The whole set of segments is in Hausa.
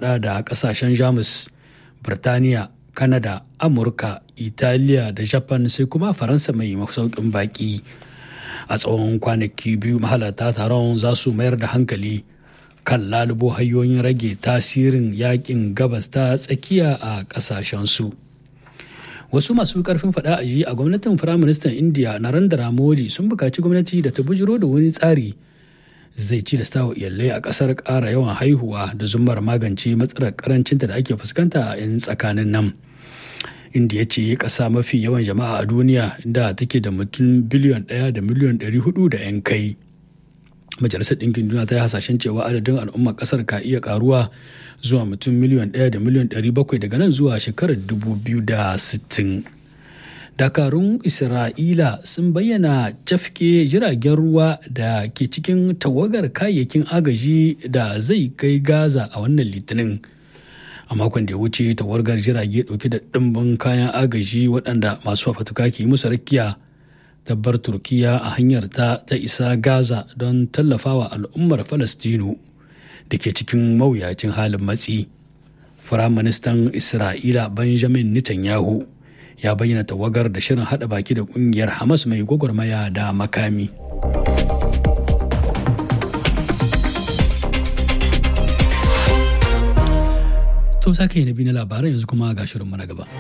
hada da kasashen jamus birtaniya kanada amurka italiya da japan sai kuma faransa mai masaukin baki a tsawon kwanaki biyu mahalarta taron za su mayar da hankali kan lalubo hanyoyin rage tasirin yakin gabas ta tsakiya a kasashensu wasu masu karfin fada a ji a gwamnatin firaministan indiya narendra modi sun bukaci gwamnati da ta bujiro da wani tsari zai cilasta wa iyalai a kasar ƙara yawan haihuwa da zumar magance matsalar karancinta da ake fuskanta a 'yan tsakanin nan indiya ce ƙasa mafi yawan jama'a a duniya da take da mutum biliyon ɗaya da miliyon ɗari hudu da 'yan kai majalisar ɗinkin duniya ta yi hasashen cewa adadin al'ummar ƙasar ka iya ƙaruwa zuwa mutum miliyon ɗaya da miliyon ɗari bakwai daga nan zuwa shekarar dubu biyu da sittin dakarun isra'ila sun bayyana cafke jiragen ruwa da ke cikin tawagar kayayyakin agaji da zai kai gaza a wannan litinin a makon da ya wuce tawagar jirage dauke da ɗimbin kayan agaji waɗanda masu fafatuka ke musu rakiya tabbar turkiya a hanyar ta ta isa gaza don tallafawa al'ummar falastinu da ke cikin mawuyacin halin matsi firaministan isra'ila benjamin netanyahu ya bayyana tawagar da shirin hada baki da kungiyar hamas mai gwagwarmaya da makami to sake na bi na labaran yanzu kuma ga shirin na gaba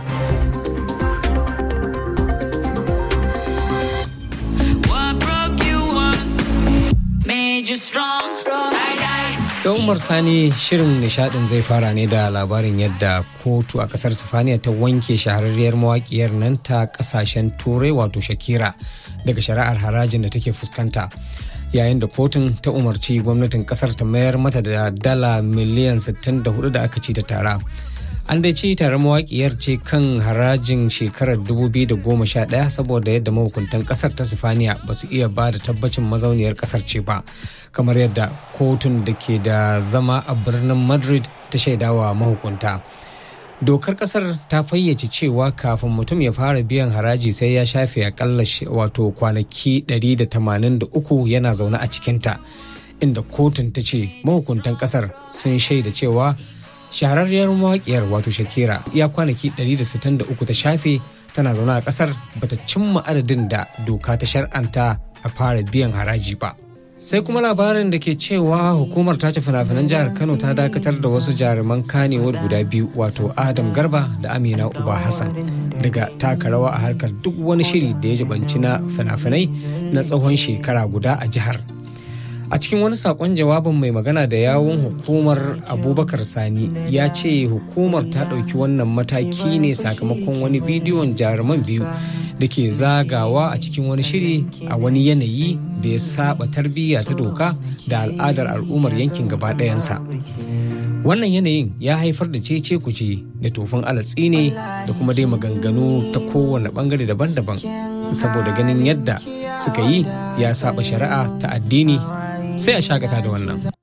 Da Umar Sani shirin nishadin zai fara ne da labarin yadda kotu a kasar Sifaniya ta wanke shahararriyar mawakiyar nan ta kasashen turai wato Shakira daga shari'ar harajin da take fuskanta. Yayin da kotun ta umarci gwamnatin kasar ta mayar mata da dala miliyan 64 da aka ci ta tara. An dai ci tare mawakiyar ce kan harajin shekarar 2011 saboda yadda mahukuntan kasar ta Sifaniya ba su iya ba da tabbacin mazauniyar kasar ce ba. kamar yadda kotun da ke da zama a birnin madrid ta shaidawa mahukunta dokar kasar ta fayyace cewa kafin mutum ya fara biyan haraji sai ya shafe akalla wato kwanaki 183 yana zaune a cikinta inda kotun ta ce mahukuntan kasar sun shaida cewa shahararriyar mawaƙiyar wato shakira ya kwanaki 163 ta shafe tana zaune a kasar bata cimma adadin da doka ta shar'anta a fara biyan haraji ba sai kuma labarin da ke cewa hukumar tace fina-finan jihar kano ta dakatar da wasu jaruman kanewar guda biyu wato adam garba da amina uba hassan daga taka rawa a harkar duk wani shiri da ya jibanci na fina-finai na tsawon shekara guda a jihar a cikin wani sakon jawabin mai magana da yawun hukumar abubakar sani ya ce hukumar ta ɗauki wannan mataki ne sakamakon wani bidiyon jaruman biyu da ke zagawa a cikin wani shiri a wani yanayi da ya saba tarbiyya ta doka da al'adar al'ummar yankin gaba ɗayansa wannan yanayin ya haifar da cece kuce da tofin alatsi ne da kuma dai maganganu ta kowane bangare daban-daban saboda ganin yadda suka yi ya saba shari'a ta addini sai a shagata da wannan